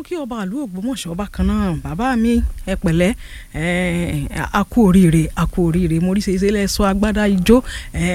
mo kí ọba àlú Ògbómọ̀ṣọ́ bákan náà bàbá mi ẹ pẹ̀lẹ́ a kú oríire a kú oríire mo rí ṣeṣe lẹ́sọ agbádá ijó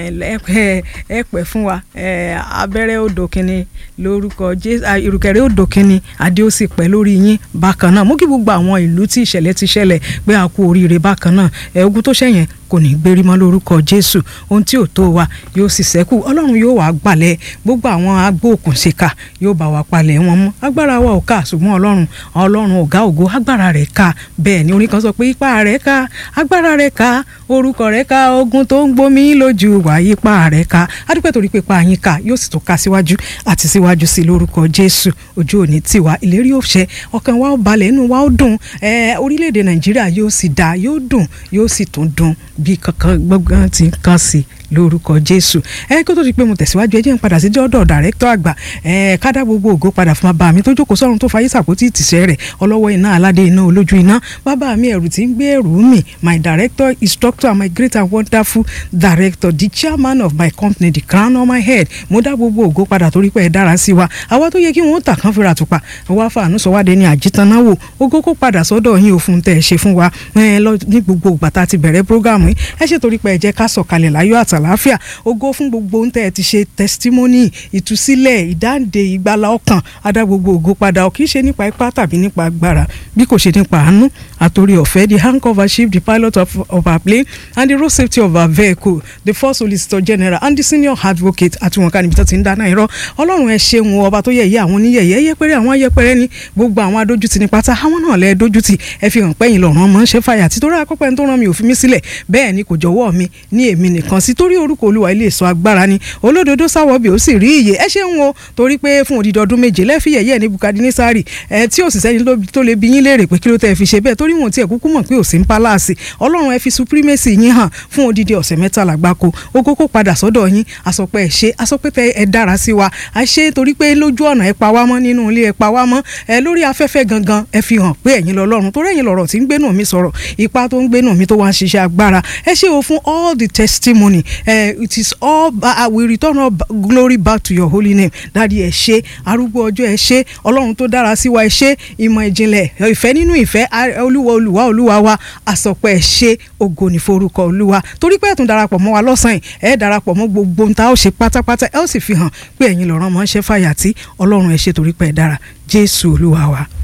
ẹ pẹ́ fún wa abẹ́rẹ́ odò kínní lórúkọ jésù ìrùkẹ̀rẹ̀ odò kínní adé ó sì pẹ́ lórí yín bákan náà mo kí gbogbo àwọn ìlú tí ìṣẹ̀lẹ̀ ti ṣẹlẹ̀ pé a kú oríire bákan náà ẹ ogun tó ṣẹ̀yẹn kò ní gbérí mọ́ lórúkọ jésù ohun tí ò tó wa yóò sì ṣẹ́kù ọlọ́run yóò wá gbalẹ̀ gbogbo àwọn agbóòkùnṣìkà yóò bá wa palẹ̀ wọn mọ́ agbára wa ò ká ṣùgbọ́n ọlọ́run ọlọ́run ọ̀gá ògo agbára rẹ̀ ká bẹ́ẹ̀ ni orin kan sọ pé ipá rẹ̀ ká agbára rẹ̀ ká orúkọ rẹ̀ ká ogun tó ń gbomi lójú wà ipá rẹ̀ ká adúpẹ́ torí pé ipa yín ká yóò sì tó ká síwájú àti síwájú sí lórúkọ jésù ojú òní tiwa ìlérí òṣẹ ọkàn wa ó balẹ̀ inú wa ó dùn orílẹ̀-èdè nàìjíríà yóò sì dáa yóò dùn yóò sì tún dùn bí kankan gbọ́ngàn ti ń kàn sí lórúkọ jésù ẹ kó tó di pé mo tẹ̀síwájú ẹ jẹ́ n padà sí dọ́dọ̀ dàrẹ́tọ̀ àgbà ẹ kádà gbogbo ògo padà fún bàbá mi tó jókòó sọ́run tó fayé sàpótí ìtìsẹ́ rẹ̀ ọlọ́wọ́ iná aládé iná olójú iná bàbá mi ẹ̀rù tí ń gbé ẹ̀rù mi my director instructor and my great and wonderful director the chairman of my company the crown on my head mo dá gbogbo ògo padà torí pé ẹ dára sí wa àwa tó yẹ kí wọn ó tà kán fira tùpà wá fàánú sọ wádé ní àjítànáwò ògo kó padà sọ́dọ̀ yín òfin tẹ̀ ẹ ṣe fún wa ní gbogbo ìgbà tá a ti bẹ̀rẹ̀ prógáàmù yìí ẹ ṣe torí pé ẹ jẹ́ ká sọ̀kalẹ̀ láyọ̀ àtàláfíà ògo fún gbogbo ohun tẹ́ ẹ ti ṣe testimony ìtúsílẹ̀ ìdáǹdè ìgbàlà ọkàn adá gbogbo ògo padà kì í ṣe nípa ipá tàbí nípa agbára bí kò ṣe nípa àánú àtòrí ọ̀fẹ́ the handcover chief the pilot of, of our plane and the road safety of our vehicle the first solicitor general and the senior advocate àti wọn ká níbi tó ti ń dáná irọ́ ọlọ́run ẹ ṣeun ọba tó yẹ̀yẹ́ àwọn oníyẹ̀yẹ́ yẹpẹrẹ àwọn ayẹpẹrẹ ni gbogbo àwọn adójútì ní pátá àwọn náà lẹ dójútì ẹ fi hàn pẹ́yìn lọ́rùn ọmọ ń ṣe fàyà títorí akọ́pẹ́ tó rán mi ò fi mí sílẹ̀ bẹ́ẹ̀ ni kò jọ̀wọ́ mi ní èmi nìkan sí torí orúkọ olúwa ilé ìsọ agbára ni olódodo sáwọ́bì ó sì rí iye ẹ ṣeun o torí pé fún odidi ọdún méje lẹ́fì yẹ̀yẹ́ ní Bukadnesari ẹ tí ò sì sẹ́ni tó lè bí yín léèrè pé kí ló tẹ́ ẹ fi ṣe bẹ́ẹ̀ torí wọn ti ẹ̀ kúkú mọ̀ pé ò sí ń pálásì ọlọ́run ẹ fi supremacy yín hàn fún odidi ọ̀sẹ̀ mẹ́tàlá gbáko ogo kó padà sọ́dọ̀ yín àsọpẹ́ ẹ ṣe àsọpẹ́ tẹ ẹ dára sí wa a ṣe torí pé lójú ọ̀nà ẹ pa wá mọ́ nínú ilé ẹ pa wá mọ́ ẹ lórí afẹ́fẹ́ gangan ẹ fi hàn pé ẹ̀yin lọ́lọ́run torí ẹ̀yin lọ̀rọ̀ tí ń gbénú mi sọ̀rọ̀ ipa tó ń gbénú mi tó wá ń ṣiṣẹ́ agbára ẹ ṣe o fún all the testimony uh, it is all uh, we return all glory back to your holy name dadi ẹ ṣé arúgbó ọjọ́ ẹ ṣé ọlọ́run tó dára sí wa ẹ ṣé ìmọ̀ ìjìnlẹ̀ ìfẹ́ nínú ìfẹ́ olúwa olúwa olúwa wa àsọpọ̀ ẹ ṣé ògo ní forúkọ olúwa torí pé ẹ tún darapọ̀ mọ́ wa lọ́sàn-án ẹ darapọ̀ mọ́ gbogbo ohun tá a ó ṣe pátápátá ẹ ó sì fi hàn pé ẹ̀yin lọ́rọ̀ mọ́ ṣẹ́ fàyà tí ọlọ́run ẹ ṣé torí pé ẹ dára jésù olúwa wa